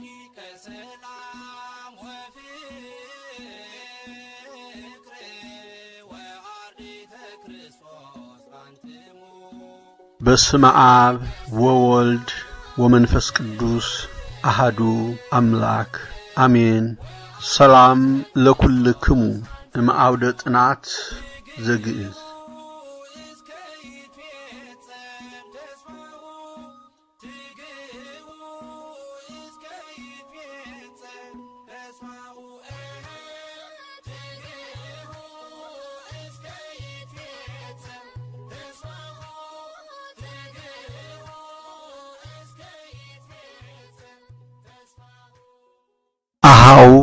ረቂቀ ሰላም ወፍቅር ወአርዲተ ክርስቶስ አንትሙ በስመ አብ ወወልድ ወመንፈስ ቅዱስ አሃዱ አምላክ አሜን። ሰላም ለኩልክሙ እምአውደ ጥናት ዘግእዝ እስከ ይትፌጸም ተስፋሁ ትግህቡ እስከ ይትፌጸም ተስፋሁ ትግህቡ እስከ ይትፌጸም ተስፋሁ ትግህቡ እስከ ይትፌጸም ተስፋሁ አሃው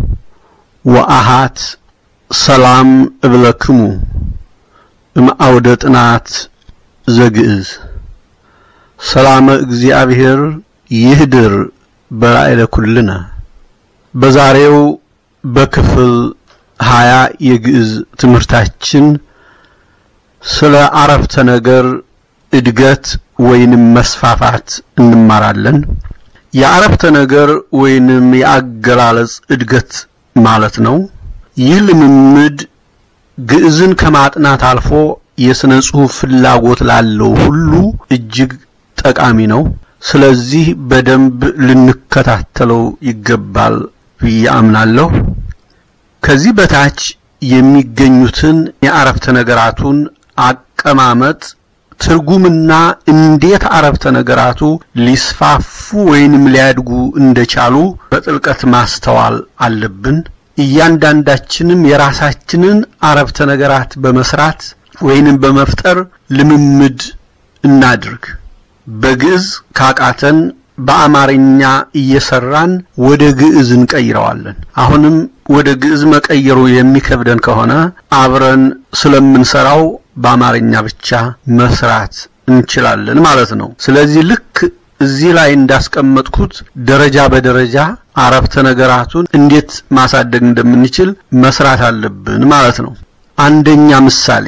ወአሃት ሰላም እብለክሙ እምአውደ ጥናት ዘግእዝ ሰላመ እግዚአብሔር ይህድር በላዕለ ኩልነ። በዛሬው በክፍል ሀያ የግዕዝ ትምህርታችን ስለ አረፍተ ነገር እድገት ወይንም መስፋፋት እንማራለን። የአረፍተ ነገር ወይንም የአገላለጽ እድገት ማለት ነው። ይህ ልምምድ ግዕዝን ከማጥናት አልፎ የሥነ ጽሑፍ ፍላጎት ላለው ሁሉ እጅግ ጠቃሚ ነው። ስለዚህ በደንብ ልንከታተለው ይገባል ብዬ አምናለሁ። ከዚህ በታች የሚገኙትን የአረፍተ ነገራቱን አቀማመጥ ትርጉምና እንዴት አረፍተ ነገራቱ ሊስፋፉ ወይንም ሊያድጉ እንደቻሉ በጥልቀት ማስተዋል አለብን። እያንዳንዳችንም የራሳችንን አረፍተ ነገራት በመስራት ወይንም በመፍጠር ልምምድ እናድርግ። በግዕዝ ካቃተን በአማርኛ እየሰራን ወደ ግዕዝ እንቀይረዋለን። አሁንም ወደ ግዕዝ መቀየሩ የሚከብደን ከሆነ አብረን ስለምንሰራው በአማርኛ ብቻ መስራት እንችላለን ማለት ነው። ስለዚህ ልክ እዚህ ላይ እንዳስቀመጥኩት ደረጃ በደረጃ አረፍተ ነገራቱን እንዴት ማሳደግ እንደምንችል መስራት አለብን ማለት ነው። አንደኛ ምሳሌ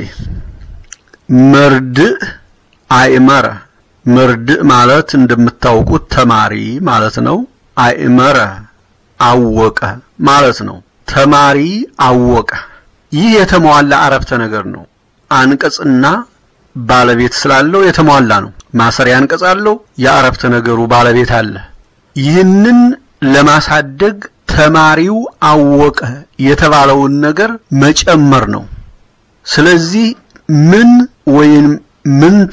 መርድእ አእመረ። መርድእ ማለት እንደምታውቁት ተማሪ ማለት ነው። አእመረ አወቀ ማለት ነው። ተማሪ አወቀ። ይህ የተሟላ አረፍተ ነገር ነው። አንቀጽና ባለቤት ስላለው የተሟላ ነው። ማሰሪያ አንቀጽ አለው። የአረፍተ ነገሩ ባለቤት አለ። ይህንን ለማሳደግ ተማሪው አወቀ የተባለውን ነገር መጨመር ነው። ስለዚህ ምን ወይም ምንተ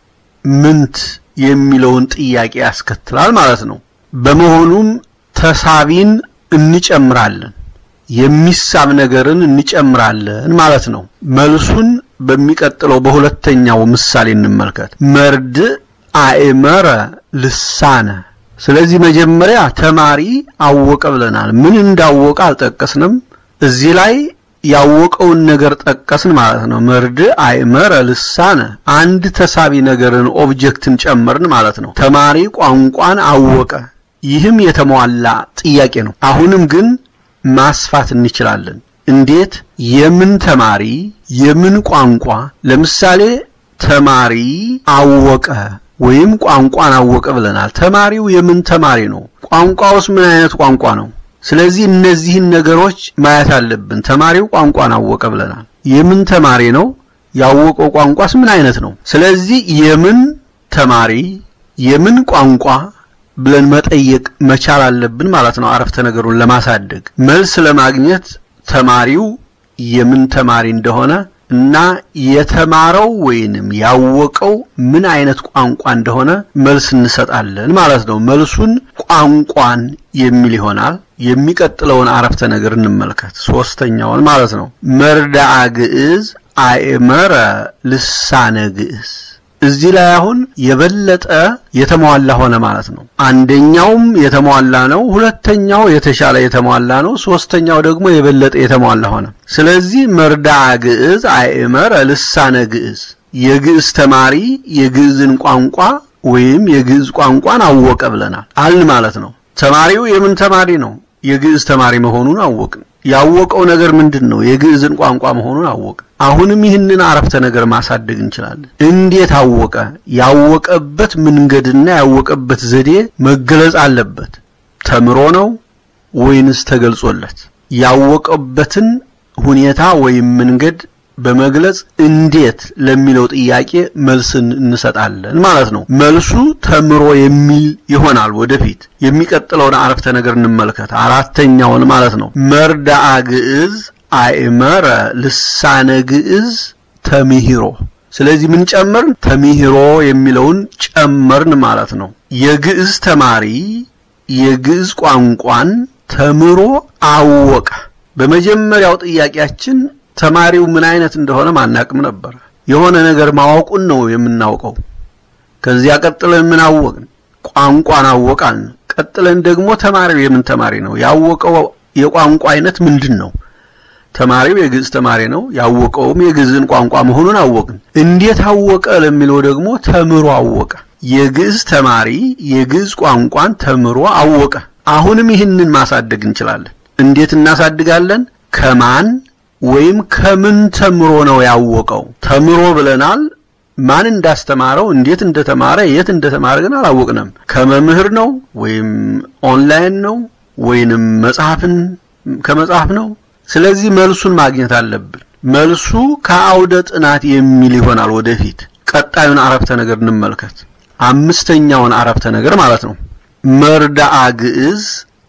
ምንት የሚለውን ጥያቄ ያስከትላል ማለት ነው። በመሆኑም ተሳቢን እንጨምራለን፣ የሚሳብ ነገርን እንጨምራለን ማለት ነው። መልሱን በሚቀጥለው በሁለተኛው ምሳሌ እንመልከት። መርድእ አእመረ ልሳነ። ስለዚህ መጀመሪያ ተማሪ አወቀ ብለናል። ምን እንዳወቀ አልጠቀስንም። እዚህ ላይ ያወቀውን ነገር ጠቀስን ማለት ነው። መርድእ አእመረ ልሳነ፣ አንድ ተሳቢ ነገርን ኦብጀክትን ጨመርን ማለት ነው። ተማሪ ቋንቋን አወቀ። ይህም የተሟላ ጥያቄ ነው። አሁንም ግን ማስፋት እንችላለን። እንዴት? የምን ተማሪ የምን ቋንቋ? ለምሳሌ ተማሪ አወቀ ወይም ቋንቋን አወቀ ብለናል። ተማሪው የምን ተማሪ ነው? ቋንቋውስ ምን አይነት ቋንቋ ነው? ስለዚህ እነዚህን ነገሮች ማየት አለብን። ተማሪው ቋንቋን አወቀ ብለናል። የምን ተማሪ ነው? ያወቀው ቋንቋስ ምን አይነት ነው? ስለዚህ የምን ተማሪ የምን ቋንቋ ብለን መጠየቅ መቻል አለብን ማለት ነው። አረፍተ ነገሩን ለማሳደግ መልስ ለማግኘት ተማሪው የምን ተማሪ እንደሆነ እና የተማረው ወይንም ያወቀው ምን አይነት ቋንቋ እንደሆነ መልስ እንሰጣለን ማለት ነው። መልሱን ቋንቋን የሚል ይሆናል። የሚቀጥለውን አረፍተ ነገር እንመልከት፣ ሶስተኛውን ማለት ነው። መርዳአ ግዕዝ አእመረ ልሳነ ግዕዝ እዚህ ላይ አሁን የበለጠ የተሟላ ሆነ ማለት ነው። አንደኛውም የተሟላ ነው፣ ሁለተኛው የተሻለ የተሟላ ነው፣ ሶስተኛው ደግሞ የበለጠ የተሟላ ሆነ። ስለዚህ መርዳአ ግዕዝ አእመረ ልሳነ ግዕዝ የግዕዝ ተማሪ የግዕዝን ቋንቋ ወይም የግዕዝ ቋንቋን አወቀ ብለናል አልን ማለት ነው። ተማሪው የምን ተማሪ ነው? የግዕዝ ተማሪ መሆኑን አወቅን። ያወቀው ነገር ምንድን ነው? የግዕዝን ቋንቋ መሆኑን አወቅን። አሁንም ይህንን አረፍተ ነገር ማሳደግ እንችላለን። እንዴት አወቀ? ያወቀበት መንገድና ያወቀበት ዘዴ መገለጽ አለበት። ተምሮ ነው ወይንስ ተገልጾለት? ያወቀበትን ሁኔታ ወይም መንገድ በመግለጽ እንዴት ለሚለው ጥያቄ መልስን እንሰጣለን ማለት ነው። መልሱ ተምሮ የሚል ይሆናል። ወደፊት የሚቀጥለውን አረፍተ ነገር እንመልከት። አራተኛውን ማለት ነው። መርዳአ ግዕዝ አእመረ ልሳነ ግዕዝ ተምሂሮ። ስለዚህ ምን ጨመርን? ተምሂሮ የሚለውን ጨመርን ማለት ነው። የግዕዝ ተማሪ የግዕዝ ቋንቋን ተምሮ አወቀ። በመጀመሪያው ጥያቄያችን ተማሪው ምን አይነት እንደሆነ ማናቅም ነበር። የሆነ ነገር ማወቁን ነው የምናውቀው። ከዚያ ቀጥለን ምን አወቅን? ቋንቋን አወቃልን። ቀጥለን ደግሞ ተማሪው የምን ተማሪ ነው? ያወቀው የቋንቋ አይነት ምንድን ነው? ተማሪው የግዕዝ ተማሪ ነው። ያወቀውም የግዕዝን ቋንቋ መሆኑን አወቅን። እንዴት አወቀ ለሚለው ደግሞ ተምሮ አወቀ። የግዕዝ ተማሪ የግዕዝ ቋንቋን ተምሮ አወቀ። አሁንም ይህንን ማሳደግ እንችላለን። እንዴት እናሳድጋለን? ከማን ወይም ከምን ተምሮ ነው ያወቀው? ተምሮ ብለናል። ማን እንዳስተማረው፣ እንዴት እንደተማረ፣ የት እንደተማረ ግን አላወቅንም። ከመምህር ነው ወይም ኦንላይን ነው ወይንም መጽሐፍን ከመጽሐፍ ነው። ስለዚህ መልሱን ማግኘት አለብን። መልሱ ከአውደ ጥናት የሚል ይሆናል። ወደፊት ቀጣዩን አረፍተ ነገር እንመልከት። አምስተኛውን አረፍተ ነገር ማለት ነው። መርዳአ ግዕዝ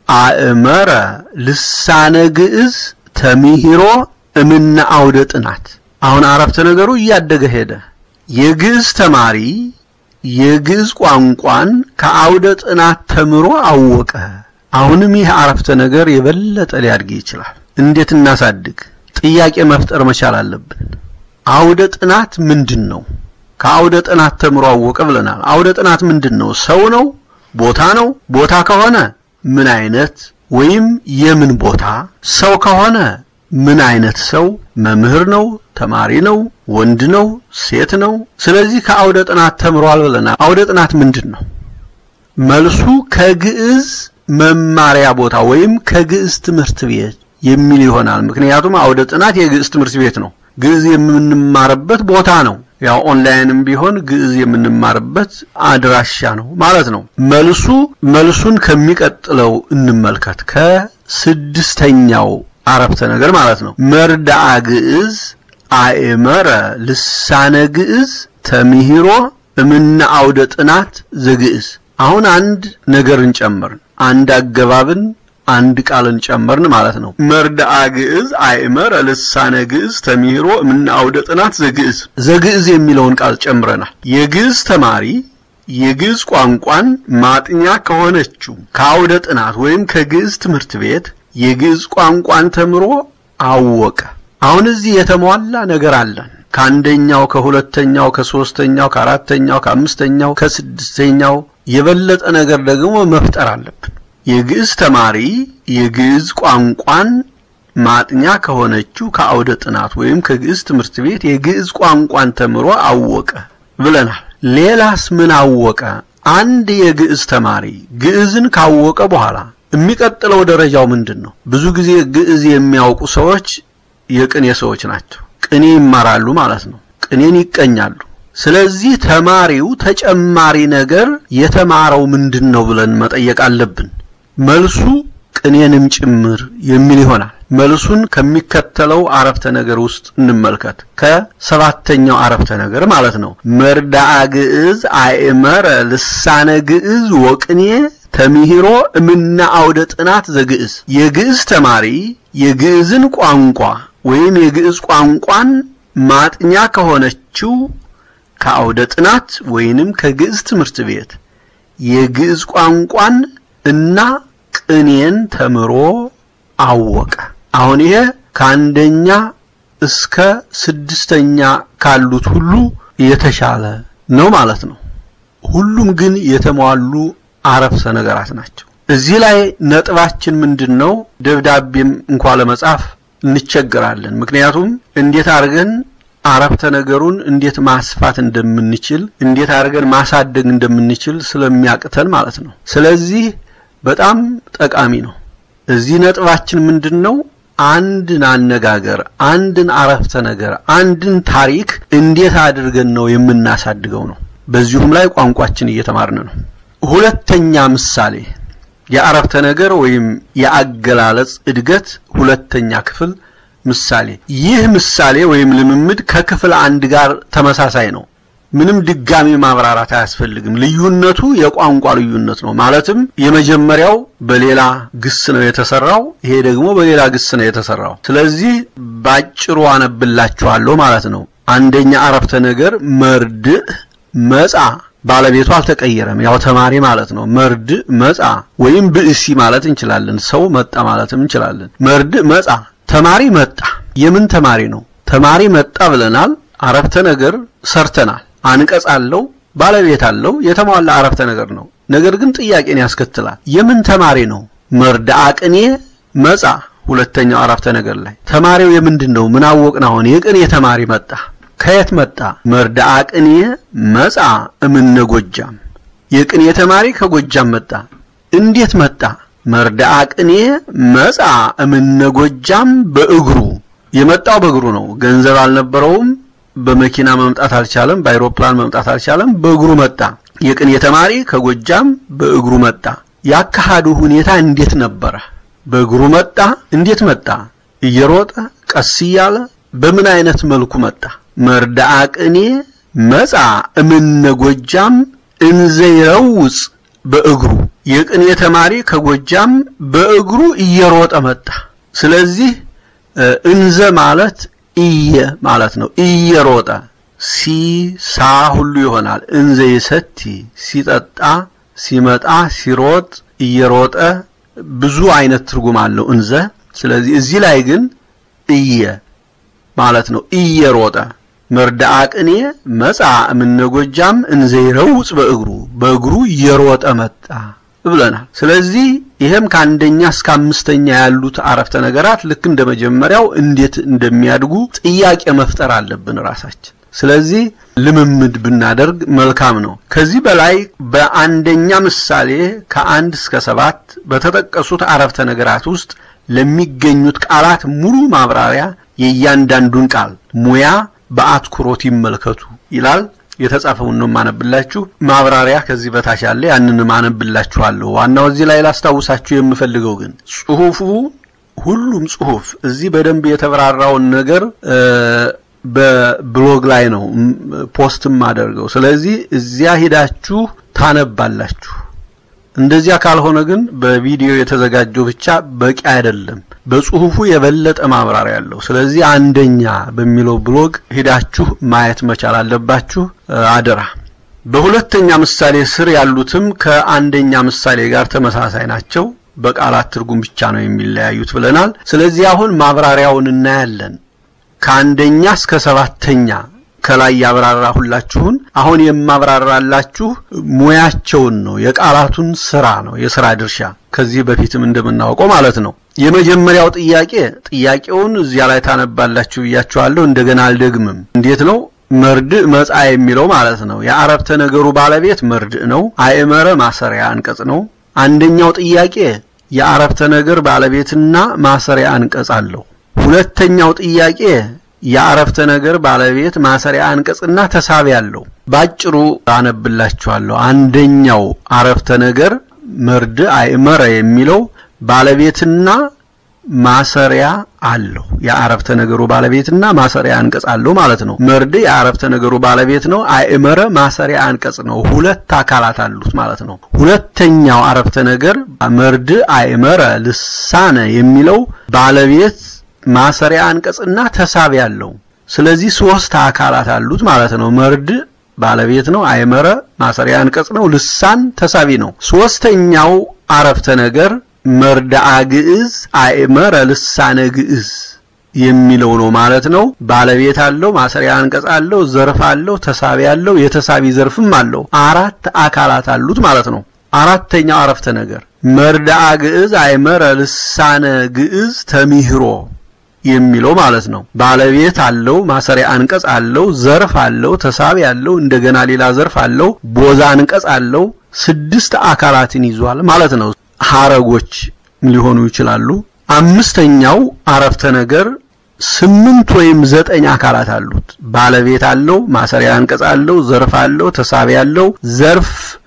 አእመረ ልሳነ ግዕዝ ተምሂሮ እምነ አውደ ጥናት። አሁን አረፍተ ነገሩ እያደገ ሄደ። የግዕዝ ተማሪ የግዕዝ ቋንቋን ከአውደ ጥናት ተምሮ አወቀ። አሁንም ይህ አረፍተ ነገር የበለጠ ሊያድግ ይችላል። እንዴት እናሳድግ? ጥያቄ መፍጠር መቻል አለብን። አውደ ጥናት ምንድን ነው? ከአውደ ጥናት ተምሮ አወቀ ብለናል። አውደ ጥናት ምንድን ነው? ሰው ነው? ቦታ ነው? ቦታ ከሆነ ምን አይነት ወይም የምን ቦታ? ሰው ከሆነ ምን አይነት ሰው? መምህር ነው? ተማሪ ነው? ወንድ ነው? ሴት ነው? ስለዚህ ከአውደ ጥናት ተምሯል ብለናል። አውደ ጥናት ምንድን ነው? መልሱ ከግዕዝ መማሪያ ቦታ ወይም ከግዕዝ ትምህርት ቤት የሚል ይሆናል። ምክንያቱም አውደ ጥናት የግዕዝ ትምህርት ቤት ነው። ግዕዝ የምንማርበት ቦታ ነው። ያው ኦንላይንም ቢሆን ግዕዝ የምንማርበት አድራሻ ነው ማለት ነው። መልሱ መልሱን ከሚቀጥለው እንመልከት። ከስድስተኛው አረፍተ ነገር ማለት ነው። መርዳአ ግዕዝ አእመረ ልሳነ ግዕዝ ተምሂሮ እምነ አውደ ጥናት ዘግዕዝ። አሁን አንድ ነገርን ጨመርን፣ አንድ አገባብን አንድ ቃልን ጨመርን ማለት ነው። መርዳአ ግዕዝ አእመረ ልሳነ ግዕዝ ተምሂሮ እምነ አውደ ጥናት ዘግዕዝ። ዘግዕዝ የሚለውን ቃል ጨምረናል። የግዕዝ ተማሪ የግዕዝ ቋንቋን ማጥኛ ከሆነችው ከአውደ ጥናት ወይም ከግዕዝ ትምህርት ቤት የግዕዝ ቋንቋን ተምሮ አወቀ። አሁን እዚህ የተሟላ ነገር አለን። ከአንደኛው፣ ከሁለተኛው፣ ከሶስተኛው፣ ከአራተኛው፣ ከአምስተኛው፣ ከስድስተኛው የበለጠ ነገር ደግሞ መፍጠር አለብን። የግዕዝ ተማሪ የግዕዝ ቋንቋን ማጥኛ ከሆነችው ከአውደ ጥናት ወይም ከግዕዝ ትምህርት ቤት የግዕዝ ቋንቋን ተምሮ አወቀ ብለናል። ሌላስ ምን አወቀ? አንድ የግዕዝ ተማሪ ግዕዝን ካወቀ በኋላ የሚቀጥለው ደረጃው ምንድን ነው? ብዙ ጊዜ ግዕዝ የሚያውቁ ሰዎች የቅኔ ሰዎች ናቸው። ቅኔ ይማራሉ ማለት ነው። ቅኔን ይቀኛሉ። ስለዚህ ተማሪው ተጨማሪ ነገር የተማረው ምንድን ነው ብለን መጠየቅ አለብን። መልሱ ቅኔንም ጭምር የሚል ይሆናል። መልሱን ከሚከተለው አረፍተ ነገር ውስጥ እንመልከት። ከሰባተኛው አረፍተ ነገር ማለት ነው። መርዳአ ግዕዝ አእመረ ልሳነ ግዕዝ ወቅኔ ተምሂሮ እምነ አውደ ጥናት ዘግዕዝ። የግዕዝ ተማሪ የግዕዝን ቋንቋ ወይም የግዕዝ ቋንቋን ማጥኛ ከሆነችው ከአውደ ጥናት ወይንም ከግዕዝ ትምህርት ቤት የግዕዝ ቋንቋን እና ቅኔን ተምሮ አወቀ። አሁን ይሄ ከአንደኛ እስከ ስድስተኛ ካሉት ሁሉ የተሻለ ነው ማለት ነው። ሁሉም ግን የተሟሉ አረፍተ ነገራት ናቸው። እዚህ ላይ ነጥባችን ምንድን ነው? ደብዳቤም እንኳ ለመጻፍ እንቸገራለን። ምክንያቱም እንዴት አድርገን አረፍተ ነገሩን እንዴት ማስፋት እንደምንችል እንዴት አድርገን ማሳደግ እንደምንችል ስለሚያቅተን ማለት ነው። ስለዚህ በጣም ጠቃሚ ነው። እዚህ ነጥባችን ምንድን ነው? አንድን አነጋገር፣ አንድን አረፍተ ነገር፣ አንድን ታሪክ እንዴት አድርገን ነው የምናሳድገው ነው። በዚሁም ላይ ቋንቋችን እየተማርን ነው። ሁለተኛ ምሳሌ የአረፍተ ነገር ወይም የአገላለጽ እድገት ሁለተኛ ክፍል ምሳሌ። ይህ ምሳሌ ወይም ልምምድ ከክፍል አንድ ጋር ተመሳሳይ ነው። ምንም ድጋሚ ማብራራት አያስፈልግም። ልዩነቱ የቋንቋ ልዩነት ነው። ማለትም የመጀመሪያው በሌላ ግስ ነው የተሰራው፣ ይሄ ደግሞ በሌላ ግስ ነው የተሰራው። ስለዚህ ባጭሩ አነብላችኋለሁ ማለት ነው። አንደኛ አረፍተ ነገር መርድእ መጻ ባለቤቱ አልተቀየረም። ያው ተማሪ ማለት ነው። መርድእ መጻ ወይም ብእሲ ማለት እንችላለን። ሰው መጣ ማለትም እንችላለን። መርድእ መጻ ተማሪ መጣ። የምን ተማሪ ነው? ተማሪ መጣ ብለናል። አረፍተ ነገር ሰርተናል። አንቀጽ አለው፣ ባለቤት አለው። የተሟላ አረፍተ ነገር ነው። ነገር ግን ጥያቄን ያስከትላል። የምን ተማሪ ነው? መርድአ ቅኔ መጻ ሁለተኛው አረፍተ ነገር ላይ ተማሪው የምንድን ነው? ምን አወቅን? አሁን የቅኔ ተማሪ መጣ። ከየት መጣ? መርድአ ቅኔ መጻ እምነ ጎጃም። የቅኔ ተማሪ ከጎጃም መጣ። እንዴት መጣ? መርድአ ቅኔ መጻ እምነ ጎጃም በእግሩ የመጣው በእግሩ ነው። ገንዘብ አልነበረውም። በመኪና መምጣት አልቻለም። በአይሮፕላን መምጣት አልቻለም። በእግሩ መጣ። የቅኔ ተማሪ ከጎጃም በእግሩ መጣ። ያካሃዱ ሁኔታ እንዴት ነበረ? በእግሩ መጣ። እንዴት መጣ? እየሮጠ ቀስ እያለ በምን አይነት መልኩ መጣ? መርድአ ቅኔ መጻ እምነ ጎጃም እንዘ ይረውጽ በእግሩ የቅኔ ተማሪ ከጎጃም በእግሩ እየሮጠ መጣ። ስለዚህ እንዘ ማለት እየ ማለት ነው። እየሮጠ ሲ ሳ ሁሉ ይሆናል። እንዘ ይሰቲ ሲጠጣ፣ ሲመጣ፣ ሲሮጥ፣ እየሮጠ ብዙ አይነት ትርጉም አለው እንዘ። ስለዚህ እዚህ ላይ ግን እየ ማለት ነው። እየሮጠ መርድአ ቅኔ መጻ እምነ ጎጃም እንዘ ይረውጽ በእግሩ በእግሩ እየሮጠ መጣ ብለናል። ስለዚህ ይሄም ከአንደኛ እስከ አምስተኛ ያሉት አረፍተ ነገራት ልክ እንደ መጀመሪያው እንዴት እንደሚያድጉ ጥያቄ መፍጠር አለብን ራሳችን። ስለዚህ ልምምድ ብናደርግ መልካም ነው። ከዚህ በላይ በአንደኛ ምሳሌ ከአንድ እስከ ሰባት በተጠቀሱት አረፍተ ነገራት ውስጥ ለሚገኙት ቃላት ሙሉ ማብራሪያ የእያንዳንዱን ቃል ሙያ በአትኩሮት ይመልከቱ ይላል። የተጻፈውን ነው ማነብላችሁ። ማብራሪያ ከዚህ በታች አለ፣ ያንን ማነብላችኋለሁ። ዋናው እዚህ ላይ ላስታውሳችሁ የምፈልገው ግን ጽሁፉ ሁሉም ጽሁፍ እዚህ በደንብ የተብራራውን ነገር በብሎግ ላይ ነው ፖስትም አደርገው። ስለዚህ እዚያ ሂዳችሁ ታነባላችሁ። እንደዚያ ካልሆነ ግን በቪዲዮ የተዘጋጀው ብቻ በቂ አይደለም። በጽሁፉ የበለጠ ማብራሪያ አለው። ስለዚህ አንደኛ በሚለው ብሎግ ሂዳችሁ ማየት መቻል አለባችሁ። አደራ። በሁለተኛ ምሳሌ ስር ያሉትም ከአንደኛ ምሳሌ ጋር ተመሳሳይ ናቸው። በቃላት ትርጉም ብቻ ነው የሚለያዩት ብለናል። ስለዚህ አሁን ማብራሪያውን እናያለን። ከአንደኛ እስከ ሰባተኛ ከላይ ያብራራሁላችሁን አሁን የማብራራላችሁ ሙያቸውን ነው፣ የቃላቱን ስራ ነው፣ የስራ ድርሻ ከዚህ በፊትም እንደምናውቀው ማለት ነው። የመጀመሪያው ጥያቄ ጥያቄውን እዚያ ላይ ታነባላችሁ ብያችኋለሁ። እንደገና አልደግምም። እንዴት ነው? መርድእ መጻ የሚለው ማለት ነው። የአረፍተ ነገሩ ባለቤት መርድእ ነው። አእመረ ማሰሪያ አንቀጽ ነው። አንደኛው ጥያቄ የአረፍተ ነገር ባለቤትና ማሰሪያ አንቀጽ አለው። ሁለተኛው ጥያቄ የአረፍተ ነገር ባለቤት ማሰሪያ አንቀጽና ተሳቢ አለው። ባጭሩ አነብላችኋለሁ። አንደኛው አረፍተ ነገር መርድእ አእመረ የሚለው ባለቤትና ማሰሪያ አለው። የአረፍተ ነገሩ ባለቤትና ማሰሪያ አንቀጽ አለው ማለት ነው። መርድእ የአረፍተ ነገሩ ባለቤት ነው። አእመረ ማሰሪያ አንቀጽ ነው። ሁለት አካላት አሉት ማለት ነው። ሁለተኛው አረፍተ ነገር መርድእ አእመረ ልሳነ የሚለው ባለቤት ማሰሪያ አንቀጽና ተሳቢ አለው። ስለዚህ ሶስት አካላት አሉት ማለት ነው። መርድእ ባለቤት ነው። አእመረ ማሰሪያ አንቀጽ ነው። ልሳን ተሳቢ ነው። ሶስተኛው አረፍተ ነገር መርድአ ግዕዝ አእመረ ልሳነ ግዕዝ የሚለው ነው ማለት ነው። ባለቤት አለው፣ ማሰሪያ አንቀጽ አለው፣ ዘርፍ አለው፣ ተሳቢ አለው፣ የተሳቢ ዘርፍም አለው። አራት አካላት አሉት ማለት ነው። አራተኛው አረፍተ ነገር መርድአ ግዕዝ አእመረ ልሳነ ግዕዝ ተሚህሮ የሚለው ማለት ነው። ባለቤት አለው፣ ማሰሪያ አንቀጽ አለው፣ ዘርፍ አለው፣ ተሳቢ አለው፣ እንደገና ሌላ ዘርፍ አለው፣ ቦዛ አንቀጽ አለው። ስድስት አካላትን ይዟል ማለት ነው። ሐረጎች ሊሆኑ ይችላሉ። አምስተኛው አረፍተ ነገር ስምንት ወይም ዘጠኝ አካላት አሉት። ባለቤት አለው፣ ማሰሪያ አንቀጽ አለው፣ ዘርፍ አለው፣ ተሳቢ አለው፣ ዘርፍ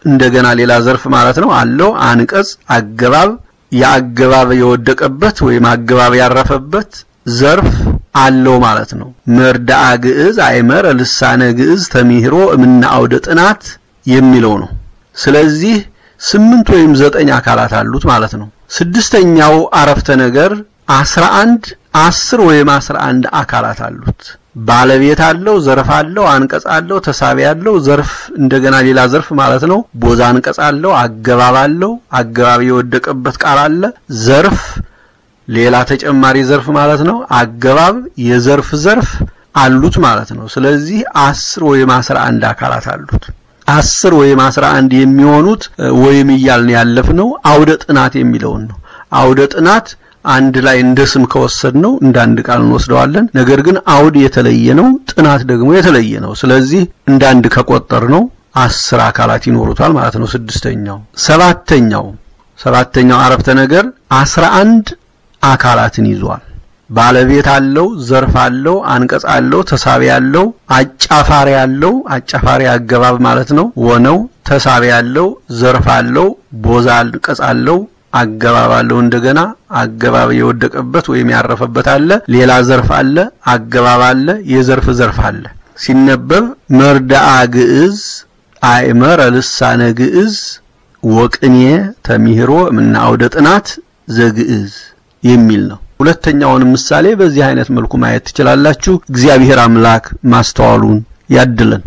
እንደገና ሌላ ዘርፍ ማለት ነው አለው አንቀጽ አገባብ የአገባብ የወደቀበት ወይም አገባብ ያረፈበት ዘርፍ አለው ማለት ነው። መርዳአ ግዕዝ አይመረ ልሳነ ግዕዝ ተሚህሮ እምነ አውደ ጥናት የሚለው ነው። ስለዚህ ስምንት ወይም ዘጠኝ አካላት አሉት ማለት ነው። ስድስተኛው አረፍተ ነገር አስራ አንድ አስር ወይም አስራ አንድ አካላት አሉት። ባለቤት አለው፣ ዘርፍ አለው፣ አንቀጽ አለው፣ ተሳቢ አለው፣ ዘርፍ እንደገና ሌላ ዘርፍ ማለት ነው። ቦዛ አንቀጽ አለው፣ አገባብ አለው፣ አገባብ የወደቀበት ቃል አለ፣ ዘርፍ ሌላ ተጨማሪ ዘርፍ ማለት ነው። አገባብ የዘርፍ ዘርፍ አሉት ማለት ነው። ስለዚህ አስር ወይም አስራ አንድ አካላት አሉት። አስር ወይም አስራ አንድ የሚሆኑት ወይም እያልን ያለፍነው አውደ ጥናት የሚለውን ነው። አውደ ጥናት አንድ ላይ እንደ ስም ከወሰድ ነው እንደ አንድ ቃል እንወስደዋለን። ነገር ግን አውድ የተለየ ነው፣ ጥናት ደግሞ የተለየ ነው። ስለዚህ እንደ አንድ ከቆጠር ነው አስር አካላት ይኖሩታል ማለት ነው። ስድስተኛው ሰባተኛው ሰባተኛው አረፍተ ነገር አስራ አንድ አካላትን ይዟል። ባለቤት አለው፣ ዘርፍ አለው፣ አንቀጽ አለው፣ ተሳቢ አለው፣ አጫፋሪ አለው። አጫፋሪ አገባብ ማለት ነው ወነው ተሳቢ አለው፣ ዘርፍ አለው፣ ቦዛ አንቀጽ አለው፣ አገባብ አለው። እንደገና አገባብ የወደቀበት ወይም ያረፈበት አለ። ሌላ ዘርፍ አለ፣ አገባብ አለ፣ የዘርፍ ዘርፍ አለ። ሲነበብ መርዳአ ግዕዝ አእመረ ልሳነ ግዕዝ ወቅኔ ተሚህሮ እምነ አውደ ጥናት ዘግዕዝ የሚል ነው። ሁለተኛውን ምሳሌ በዚህ አይነት መልኩ ማየት ትችላላችሁ። እግዚአብሔር አምላክ ማስተዋሉን ያድለን።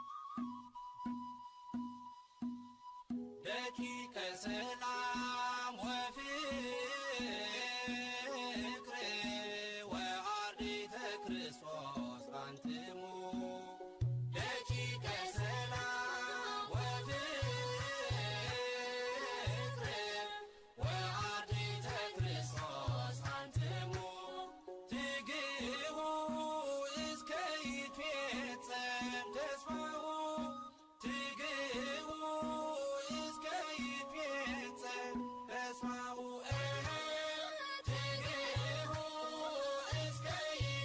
ደቂቀ ሰላም ወፍቅር ወአርዲተ ክርስቶስ አንትሙ ደቂቀ ሰላም ወፍቅር ወአርዲተ ክርስቶስ አንትሙ ትግሁ እስከ ይትፌጸም ተስፋሁ ትግሁ እስከ ይትፌጸም ተስፋሁ ትግሁ እስከ